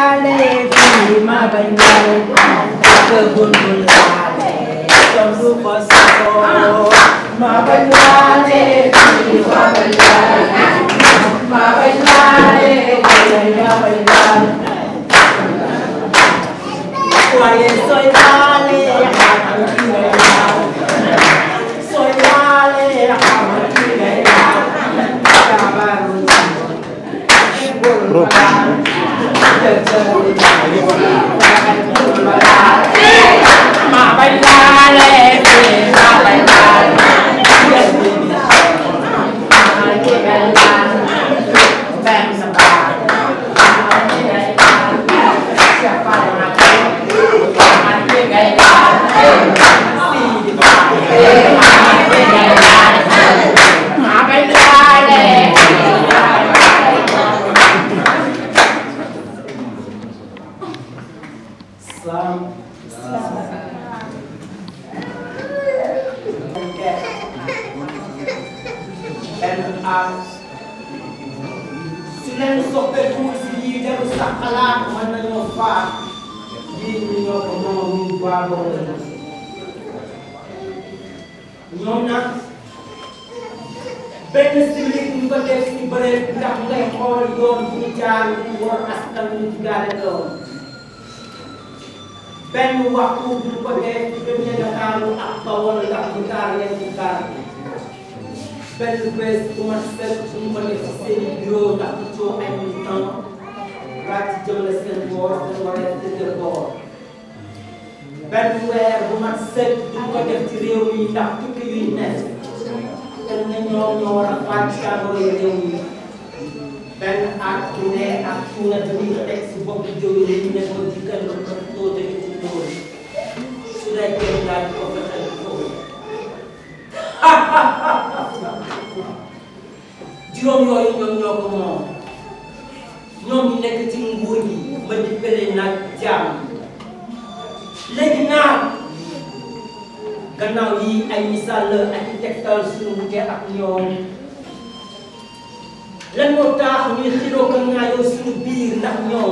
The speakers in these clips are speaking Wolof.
laale fii ma bañ laale bëggul bu laale doom du ko safoo ma bañ laale fii ma bañ laale ma bañ laale ma bañ laale waaye sooy laale xamal ki ngay laal sooy laale xamal ki ngay laal jabaru bul laal ma bañ laale fii ma bañ laale xamal ki ngay laal benn baat xamal ki ngay laal siapa nak xamal ki ngay laal sii xamal ki ngay laal ma bañ laale Islam benn aar su leen soppeeku si lii dem sa xalaat mën nañoo faat lii ñu ñoo ko moom ñu baagoo la ñoom nag benn simili ñu ko def si bëre ndax ngay xool yoon bu ñu jaar ñu war askan ñu digaale doon benn waxtu bu ñu ko def diggante Ndakaaru ak Bawol ndax ñu gaar leen ñu gaar benn bés bu ma seet bu ñu ko def si seen i bureau ndax ñu coow ay militant ràcc jëmale seen boor dañu war a dëgër boor benn weer bu ma seet bu ñu ko def ci réew mi ndax tukki yuy nekk te ne ñoom ñoo war a fàcc jàngoro yi réew mi benn at bu ne ak tuuna bi ñu teg si bopp jóg yi ñu ne ko dikkal ko ko too dëgg ci tóor su dee kenn daal di ko fexeel foofu juróom yooyu ñoom ñoo ko moom ñoom ñu nekk ci nguur gi ma di pële nag jàmm léegi naam gannaaw yi ay misaal la ak i tegtal suñu wute ak ñoom lan moo tax ñuy xiroo ko ŋaayoo suñu biir ndax ñoom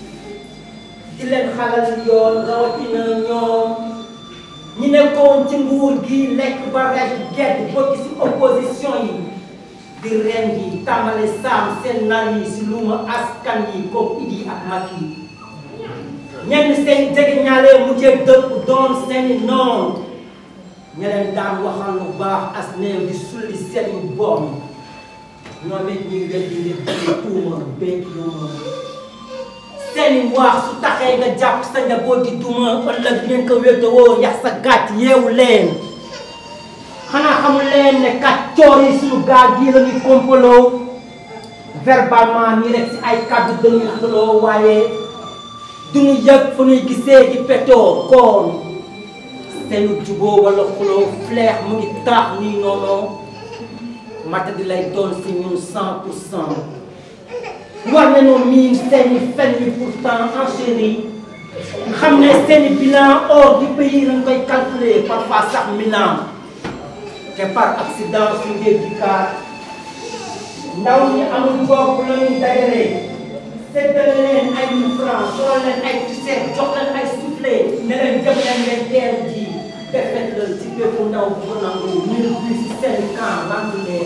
di leen xalal yoon rawatina ñoom ñi nekkoon ci nguur gi lekk ba rek gedd bokk ci opposition yi di ren yi tàmbale saam seen nar yi si luuma askan yi comme Idi ak Macky ñenn seen jege ñaale mujjee dëkk doon seeni noon ña leen daan waxal lu baax as néew di sulli seen yu boom ñoom it ñuy weddi li bëri tuuma béy tuuma seeni wax su taxee nga jàpp sa njaboot di duma ëllëg ngeen ko wéetewoo yax sa gàtt yeewu leen xanaa xamul leen ne kàccoor yi suñu gaal gii la ñuy kompaloo verbalement nii rek si ay kàddu dañuy xuloo waaye duñu yëg fu ñuy gisee di petoo koon seenu juboo wala xuloo fleex mu ngi taax nii noonu mata di lay doon si ñun cent pour cent war nañoo miin seeni fen yi pourtant enchéri xam ne seeni bilan hors du pays lañ koy calculer parfois sax milan te par accident su ngeen di kaar ndaw ñi amul bopp la ñu dajale séddale leen ay mille francs soo leen ay t-shirt jox leen ay soufflé ne leen jëm leen ngeen teel ji defet la ci bépp ndaw bu ko nangu mille bi si seen camp bantu leen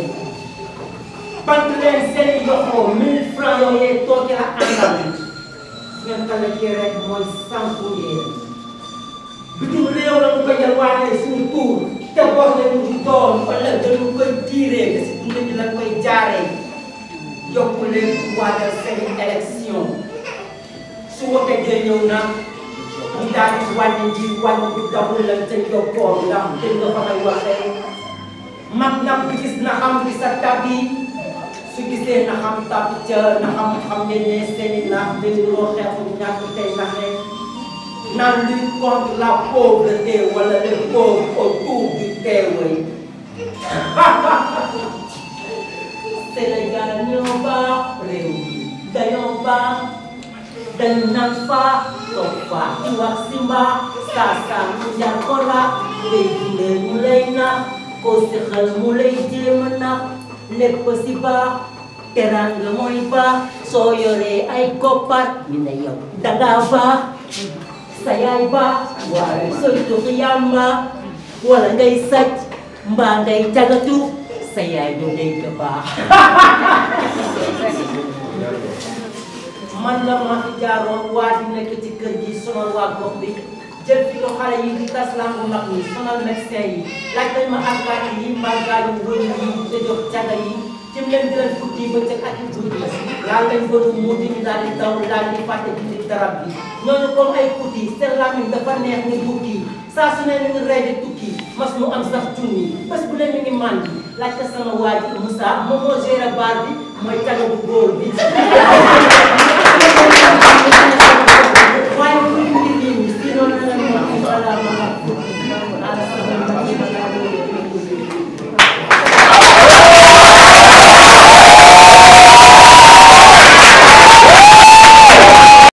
bant leen seen i yoxoo mille francs yooyee tooke la àndal ngeen kale ci rek mooy sanku yéen bitim réew la ñu ko yalwaanee suñu tuur te bor leen di doon ëllëg dañu koy diiree nga si dund bi la koy jaaree yokku leen waajal seen élection su wote dee ñëw nag ñu daal di wàññi ji wàññi bi dabul la ca yokkoon ndax dégg nga fa may waxee mag nag bi gis na xam bi sa tabi su gisee na xam tab ca na xam xam ne ne seeni naax dañu loo xeexu ñàkk tey naxe naan lutte contre la pauvreté wala les pauvres autour du teewee Sénégal ñoo baax réew mi dañoo baax dañu naan faa toog faa di wax si mbaax saa saa mu jar ko la ngay dundee mu lay nax koo si xel mu lay jéem a nax lépp si baax teranga mooy baax soo yoree ay koppar ñu ne yow dangaa baax sa yaay baax waaye sooy tux yàmba wala ngay sàcc mbaa ngay cagatu sa yaay du dégg baax man la ma fi jaaroon waa di nekk ci kër gi sonal waa gox bi jël fi ko xale yi di tas lambu mag yi sonal médecin yi laaj nañ ma alkaati yi màggaayu wëñ yi te jox caga yi cim leen di leen fukki ba ca ak i guddi laal lañ bëru mu di ñu daal di daw daal di fàtte di darab bi ñooñu comme ay kuti seen làmmiñ dafa neex ni bukki saa su ne ñu ngi rey di tukki mas mu am sax junni bés bu leen mi ngi màndi laaj ko sama waa ji Moussa moom moo géré baar bi mooy caga bu góor bi